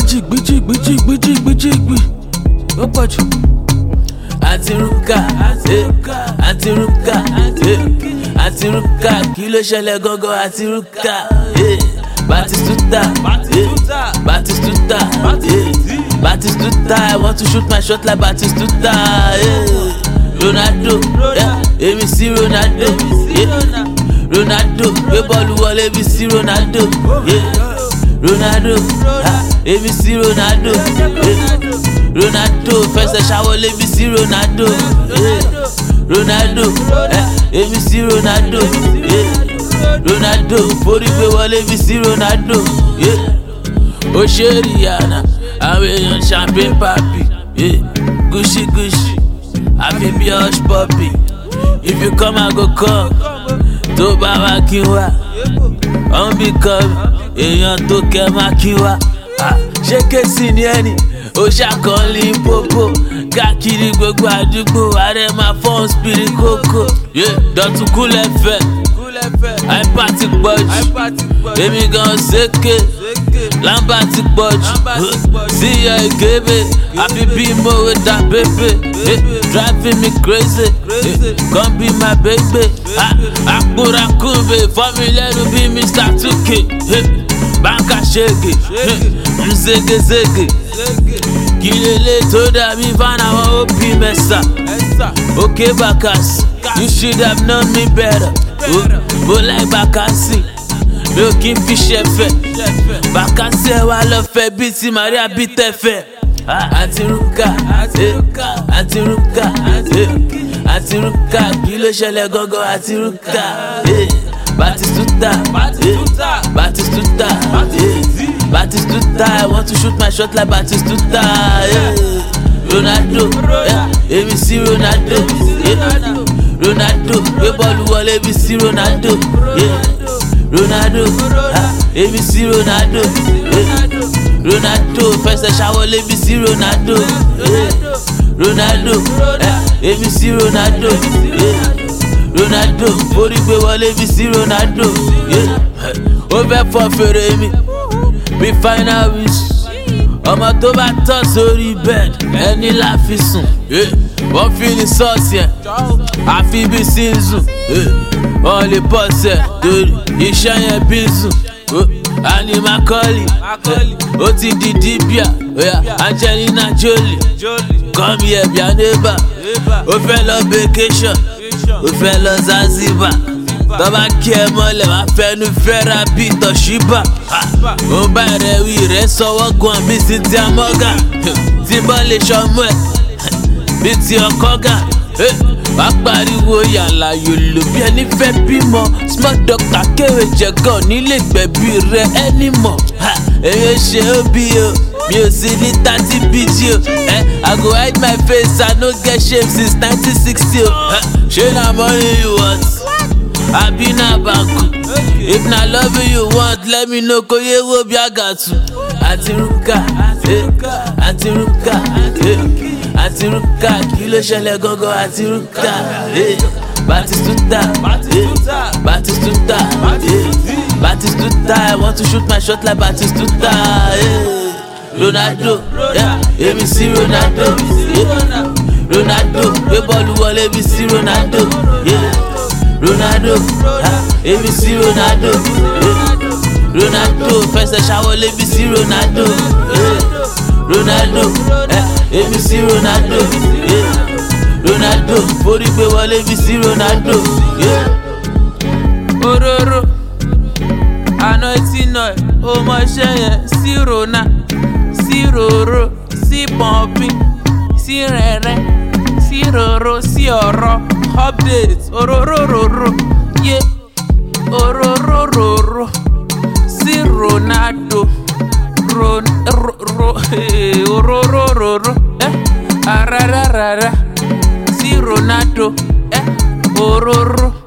jìgbì jìgbì jìgbì jìgbì jìgbì ó pọ̀ jù. àti rúkà eh, àti rúkà eh, àti rúkà kí ló ṣẹlẹ̀ gangan àti rúkà eh, batistuta eh, batistuta eh, batistuta i want to shoot my shot like batistuta eh, ronaldo eh, èmi sí ronaldo eh, ronaldo gbé bọ́ọ̀lù wọlé bí sí ronaldo. Yeah. Ronaldo, ah, èmi sí Ronaldo, eh, Ronaldo fẹsẹ̀ ṣàwọlé bí sí Ronaldo, eh, Ronaldo, eh, èmi sí Ronaldo, eh, Ronaldo forí gbé wọlé bí sí Ronaldo, eh, ó ṣe Rihanna, àwọn èèyàn champagne papi, eh, Gucci Gucci, àfi bí hush puppy, if you come I go come, tó bá wá kí n wá, ọ̀n bí come èèyàn tó kẹ máa kí wa ṣé kéésì ni ẹni ó ṣàkọọ́lì pópó káàkiri gbogbo àdúgbò ààrẹ máa fọ́n spiri kókó dọ̀tún kúlẹ̀ fẹ́ àìpá ti pọ̀ jù èmi gan ṣèké lámbà ti pọ̀ jù síyọ ìgébé àfi bí mòwe dá bébè driving me crazy come be my baby àkùràkùnbè fọ́mi lẹ́nu bí mr tuke báńkà ṣègè mzégezége kí lélẹ̀ tó dàbí fánáwọ́ òbí mẹ́sà òkè bàkàsì you should have known me better bó láì bàkàsì mi ò kí n fi ṣẹ̀fẹ̀ bàkàsì ẹ̀ wá lọ fẹ́ bíi ti maria bí tẹ̀fẹ̀ àti rúkà àti rúkà àti rúkà kí ló ṣẹlẹ̀ gangan àti rúkà. Batistuta, Batistuta, Batistuta, Batistuta. I want to shoot my shot like Batistuta. Yeah. Ronaldo, èmi sí Ronaldo, yeah. Ronaldo, gbé bọ́ọ̀lù wọlé bí sí Ronaldo, yeah. Ronaldo, èmi sí Ronaldo, yeah. Ronaldo fẹsẹ̀ ṣàwọlé bí sí Ronaldo, yeah. Ronaldo, èmi sí Ronaldo. Yeah. Ronaldo forí gbé wọlé bí sí Ronaldo ó fẹ́ fọ fèrè mi bí final wish ọmọ tó bá tọ̀ sórí bed ẹni la fi sùn wọ́n fi ní sọ́ọ̀sì ẹ̀ àfi bí sínsù wọ́n lè bọ̀ sẹ̀ torí iṣẹ́ yẹn bí sùn ani makoli ó ti di dibia Angelina Jolie come here bí a neighbor ó fẹ́ lọ vacation ó fẹ́ lọ Zanzibar tọ́ba kí ẹ mọ́lẹ̀ wá fẹ́nu fẹ́ra bí tọ̀ṣíbà ó bá rẹ̀ wí rẹ̀ sọ́wọ́ gan bí sí ti amọ́gà tí bọ́ lè ṣọmú ẹ̀ bí ti ọkọ́ gà wá pariwo yàrá yòlò bí ẹni fẹ́ bímọ small doctor kéwé jẹ̀gàn nílé gbẹ̀bí rẹ̀ ẹni mọ̀ èyí ṣe ó bí o mi ò sí ní thirty bg o i go hide my face i no get shame since nineteen sixty o ṣé na money you want àbí na banku if na love you want let me know kò yé wo bí àgàtù àti rúkà àti rúkà àti rúkà kí ló ṣẹlẹ̀ gangan àti rúkà batistuta batistuta batistuta i want to shoot my shot like batistuta. Yeah. Ronaldo, èmi sí Ronaldo, yeah. Ronaldo, gbé bọ́ọ̀lù wọlé bí sí Ronaldo, yeah. Ronaldo, èmi sí Ronaldo, yeah. Ronaldo fẹsẹ̀ ṣàwọlé bí sí Ronaldo, yeah. Ronaldo, èmi sí Ronaldo, yeah. Ronaldo forí gbé wọlé bí sí Ronaldo, yeah. Ororo, àná tí nà ẹ̀ ó mọ iṣẹ́ yẹn sí Rona sí roro sí pọ̀npín sí rẹ̀rẹ̀ sí roro sí ọ̀rọ̀ update ororororo yé ororororo sí Ronaldo ron ro ro ororororo ẹ arararara sí Ronaldo ẹ ororo.